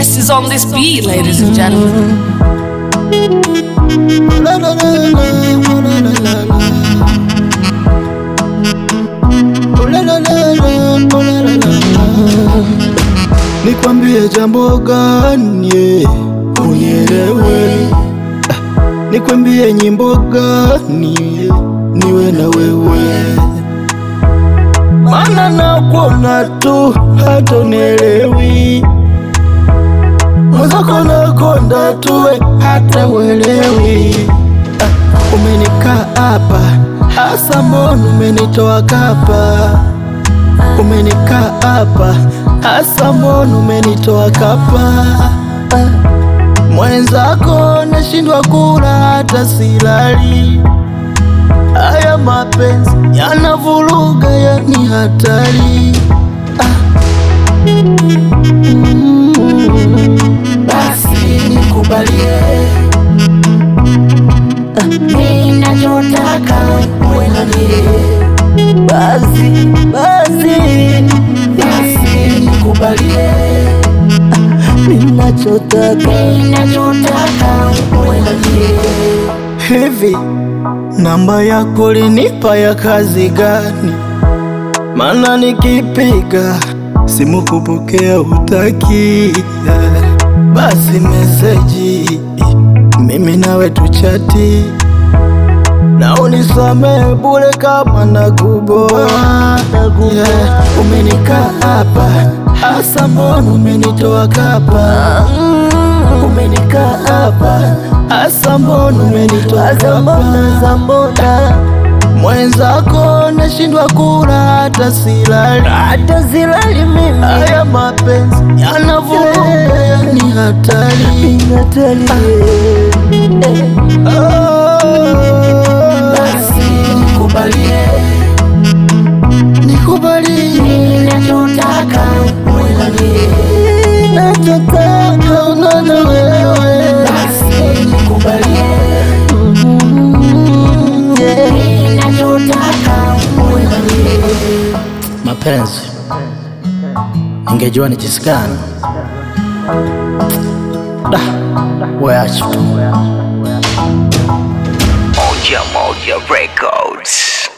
best is on this beat, ladies and gentlemen. La, la, la, la, la, la, la, la. Oh, la, la, la, la, oh, la, la, la, la. Nikwambie jambo gani unielewe? Ah, Nikwambie nyimbo gani niwe na wewe? Mana nakuona tu hata unielewi mwenzako nakonda tuwe hata uelewi. Ah, Umenikaa hapa hasa, mbona umenitoa kapa? Umenikaa hapa hasa, mbona umenitoa kapa? Ah, Mwenzako nashindwa kula hata silali. Haya mapenzi yanavuruga, yani hatari. Basi nikubalie ninachotaka uwe na mie. Basi basi basi nikubalie ninachotaka ninachotaka uwe na mie. Hivi namba yako linipa ya kazi gani? Mana nikipiga simu kupokea hutaki. Basi meseji mimi nawe tuchati, na unisamehe bure kama nakuboa. Yeah, umenikaa hapa hasa, mbona umenitoa kapa? Umenikaa hapa hasa, mbona umenitoa kapa? Mwenzako nashindwa kula hata silali, hata silali mimi. Haya mapenzi yanavuruga, yani hatari, hatari. Basi nikubalie, nikubalie ninachotaka uwe na mie, nachotaka uwe na wewe. Basi nikubalie ninachotaka uwe na mie. Mapenzi, ningejua ni jinsi gani. Da, weache tu. Moja Moja Records.